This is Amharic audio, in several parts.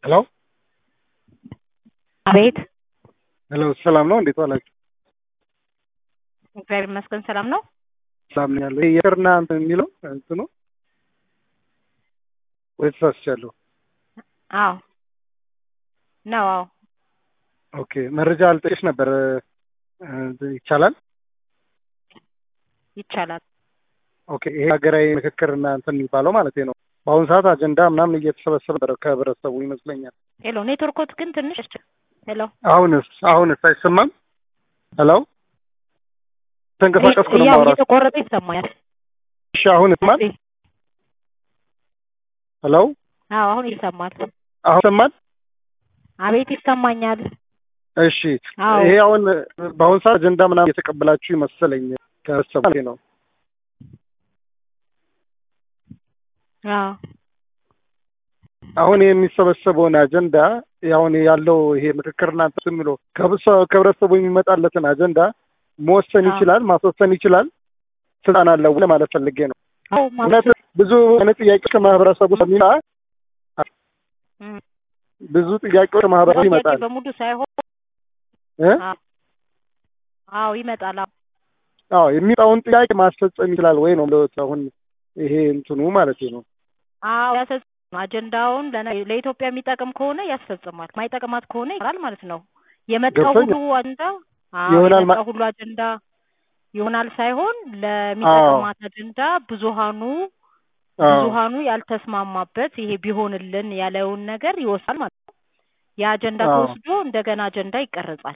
ሄሎ አቤት ሄሎ ሰላም ነው? እንዴት ዋላችሁ? እግዚአብሔር ይመስገን ሰላም ነው። ሰላም ነው ያለው። የቅርና እንትን የሚለው እንትኑ ወይ ተሳስቻለሁ? አዎ ነው። አዎ ኦኬ መረጃ አልጠየሽ ነበር ይቻላል? ይቻላል። ኦኬ ይሄ ሀገራዊ ምክክርና እንትን የሚባለው ማለት ነው። በአሁኑ ሰዓት አጀንዳ ምናምን እየተሰበሰበ ነበረ ከህብረተሰቡ ይመስለኛል። ሄሎ ኔትወርኮት ግን ትንሽ ሄሎ አሁንስ አሁንስ አይሰማም? ሄሎ ተንቀሳቀስኩ ነው ያው ማውራት። እየተቆረጠ ይሰማኛል። እሺ አሁን ይሰማል? ሄሎ አዎ አሁን ይሰማል። አሁን ይሰማል? አቤት ይሰማኛል። እሺ አዎ ይሄ አሁን በአሁኑ ሰዓት አጀንዳ ምናምን እየተቀበላችሁ ይመስለኝ ከህብረተሰቡ ማለት ነው። አዎ አሁን የሚሰበሰበውን አጀንዳ አሁን ያለው ይሄ ምክክርና እንትን የሚለው ከህብረተሰቡ ከህብረተሰቡ የሚመጣለትን አጀንዳ መወሰን አዎ። ይችላል፣ ማስወሰን ይችላል፣ ስልጣን አለው ለማለት ፈልጌ ነው። አዎ እውነት ማለት ብዙ አይነት ጥያቄዎች ከማህበረሰቡ ስለሚመጣ እም፣ ብዙ ጥያቄዎች ከማህበረሰቡ ጥያቄ ይመጣል በሙሉ ሳይሆን እ አዎ አዎ ይመጣል። አዎ አዎ የሚመጣውን ጥያቄ ማስፈጸም ይችላል ወይ ነው የምለው አሁን ይሄ እንትኑ ማለት ነው። አዎ ያስፈጽማል። አጀንዳውን ለነ- ለኢትዮጵያ የሚጠቅም ከሆነ ያስፈጽማል፣ ማይጠቅማት ከሆነ ይቀራል ማለት ነው። የመጣው ገብቶኛል። ሁሉ አጀንዳ አዎ ይሆናል ማ- የመጣው ሁሉ አጀንዳ ይሆናል ሳይሆን ለሚጠቅማት አጀንዳ ብዙሃኑ አዎ ብዙሃኑ ያልተስማማበት ይሄ ቢሆንልን ያለውን ነገር ይወስዳል ማለት ነው። የአጀንዳ አዎ ተወስዶ እንደገና አጀንዳ ይቀረጻል።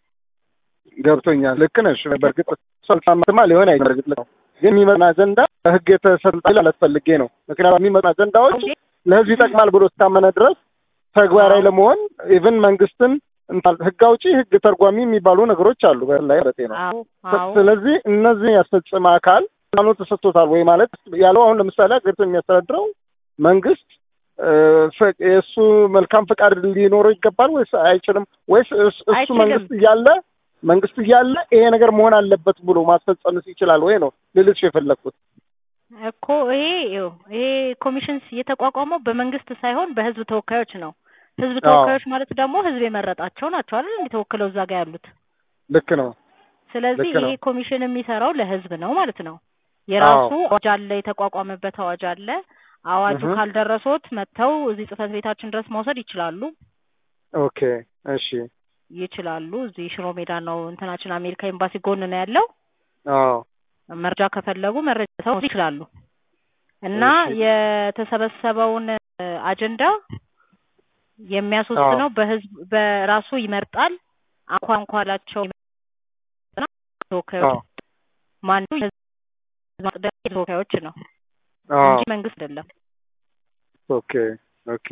ገብቶኛል። ልክ ነሽ። በእርግጥ ሰልጣማትማ ሊሆን አይ በእርግጥ ልክ ነው። ግን የሚመጣ አጀንዳ በህግ የተሰልጣ ማለት ፈልጌ ነው። ምክንያቱም የሚመጣ አጀንዳዎች እንዴ ለህዝብ ይጠቅማል ብሎ እስካመነ ድረስ ተግባራዊ አዎ ለመሆን ኢቭን መንግስትን እንታ- ህግ አውጪ፣ ህግ ተርጓሚ የሚባሉ ነገሮች አሉ በላይ ማለት ነው። አዎ ስ- አዎ ስለዚህ እነዚህ ያስፈጸመ አካል ስልጣኑ ተሰጥቶታል ወይ ማለት ያለው አሁን ለምሳሌ ሀገሪቱን የሚያስተዳድረው መንግስት እ፣ ፈ- የእሱ መልካም ፈቃድ ሊኖረው ይገባል ወይስ አይችልም? ወይስ እስ- እሱ አይችልም መንግስት እያለ መንግስት እያለ ይሄ ነገር መሆን አለበት ብሎ ማስፈጸምስ ይችላል ወይ ነው ልልሽ የፈለግኩት። እኮ ይሄ ይኸው ይሄ ኮሚሽን የተቋቋመው በመንግስት ሳይሆን በህዝብ ተወካዮች ነው። ህዝብ አዎ ተወካዮች ማለት ደግሞ ህዝብ የመረጣቸው ናቸው አይደል? እንደ ተወክለው እዛ ጋር ያሉት። ልክ ነው፣ ስለዚህ ልክ ይሄ ነው። ኮሚሽን የሚሰራው ለህዝብ ነው ማለት ነው። የራሱ አዎ አዋጅ አለ፣ የተቋቋመበት አዋጅ አለ። አዋጁ እህ ካልደረሶት መጥተው እዚህ ጽህፈት ቤታችን ድረስ መውሰድ ይችላሉ ኦኬ እሺ ይችላሉ። እዚህ ሽሮ ሜዳ ነው እንትናችን አሜሪካ ኤምባሲ ጎን ነው ያለው። አዎ መረጃ ከፈለጉ መረጃ ሰው ይችላሉ እና እሺ የተሰበሰበውን እ፣ አጀንዳ አዎ የሚያስወስነው በህዝብ በራሱ ይመርጣል። አንኳ አንኳላቸው ይመርጥና ተወካዮች አዎ ማን የህዝብ ማጽደቅ ተወካዮች ነው አዎ እንጂ መንግስት አይደለም። ኦኬ ኦኬ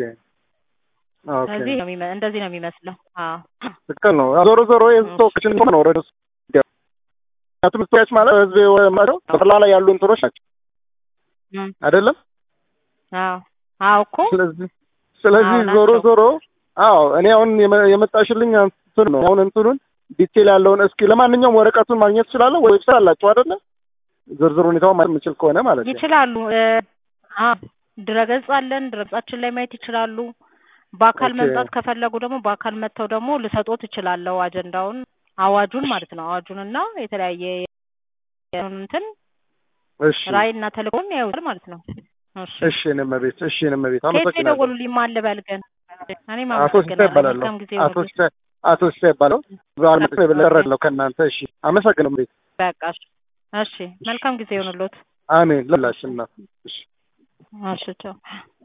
ኦኬ ስለዚህ ነው የሚመ- እንደዚህ ነው የሚመስለው። አዎ ትክክል ነው። ዞሮ ዞሮ የህዝብ እሺ ተወካዮች ነው ወደ እሱ ምክንያቱም ተወካዮች ማለት ህዝብ የመረጠው ጠቅላላ ላይ ያሉ እንትኖች ናቸው እም፣ አይደለም። አዎ አዎ እኮ ስለዚህ ስለዚህ አዎ ዞሮ ናቸው። ዞሮ አዎ እኔ አሁን የመ- የመጣሽልኝ እንትን ነው አሁን እንትኑን ዲቴል ያለውን እስኪ ለማንኛውም ወረቀቱን ማግኘት እችላለሁ ወይ ዌብሳይት አላችሁ አይደለ? ዝርዝር ሁኔታውን ማለት የምችል ከሆነ ማለት ነው። ይችላሉ። እ፣ አዎ ድረገጽ አለን። ድረገጻችን ላይ ማየት ይችላሉ። በአካል ኦኬ መምጣት ከፈለጉ ደግሞ በአካል መጥተው ደግሞ ልሰጦት እችላለሁ። አጀንዳውን አዋጁን ማለት ነው። አዋጁን እና የተለያየ እንትን እሺ ራዕይና ተልእኮን ያዩታል ማለት ነው። እሺ እሺ እኔም ቤት እሺ እኔም ቤት ከየት ነው አመሰግናለሁ። የደወሉልኝ? ማን ልበል ግን? እኔም አቶ ሲሳይ አመሰግናለሁ። ይባላለሁ። መልካም ጊዜ አቶ ይሁንልኝ። ሲሳይ አቶ ሲሳይ ይባላለሁ። ዛሬ መጥቶ የበለጠ ከእናንተ እሺ አመሰግናለሁ። ቤት በቃ እሺ እሺ፣ መልካም ጊዜ ይሁንልዎት። አሜን ለላሽና እሺ እሺ ቻው።